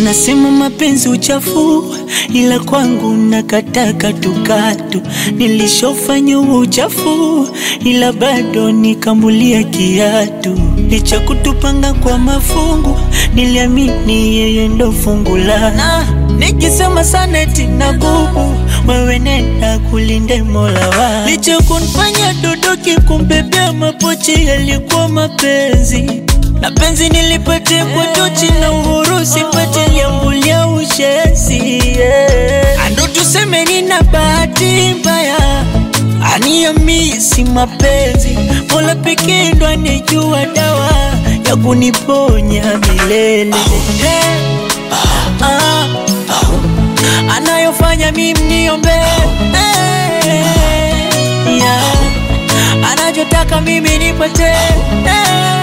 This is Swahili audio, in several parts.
Wanasema mapenzi uchafu, ila kwangu nakataka tukatu. Nilishofanya huo uchafu, ila bado nikambulia kiatu. Licha kutupanga kwa mafungu, niliamini yeye ndo fungu la na nikisema sana eti na gubu, wewe nenda kulinde Mola wa. Licha kunifanya dodoki, kumbebea mapochi yalikuwa mapenzi na penzi nilipate kwa tochi na uhuru sipate liambulia ushezi yeah. Ando tuseme nina bahati mbaya aniamisi mapenzi Mola pekee ndo anejua dawa ya kuniponya milele hey. ah, ah. anayofanya mimi niombe hey. yeah. anachotaka mimi nipate hey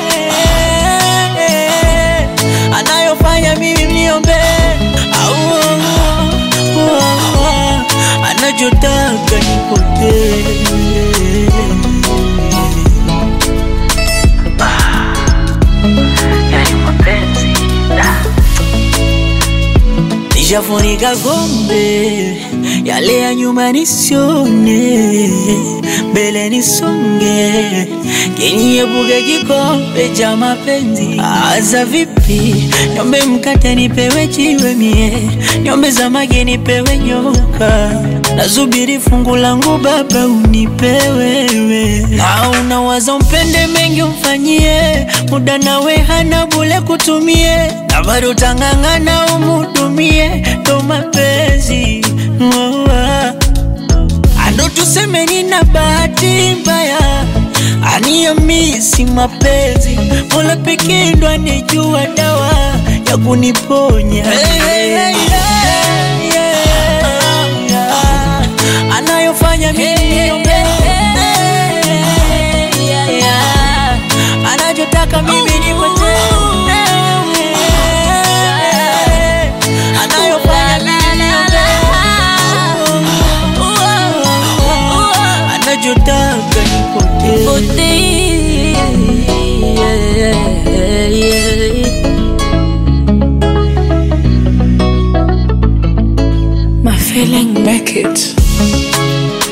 anayofanya mimi mniombe au anachotaka nipotee. Yani mapenzi nishafunika kombe, yale ya nyuma nisione, mbele nisonge, kiniepuke kikombe cha mapenzi. Aza vipi? Niombe mkate nipewe jiwe mie, niombe samaki nipewe nyoka, nasubiri fungu langu Baba unipe wewe. Na unawaza umpende mengi umfanyie, muda nawe hana bule kutumie, na bado tang'ang'ana umhudumie, ndo mapenzi oh, ah. Ando tuseme nina bahati mbaya, aniamisi mapenzi, Mola pekee ndo anejua dawa ya kuniponya hey, hey, hey, hey, yeah. anayofanya mimi niombe yeah. anachotaka mimi nipate anayofanya mimi niombe anachotaka nipotee My feeling make it.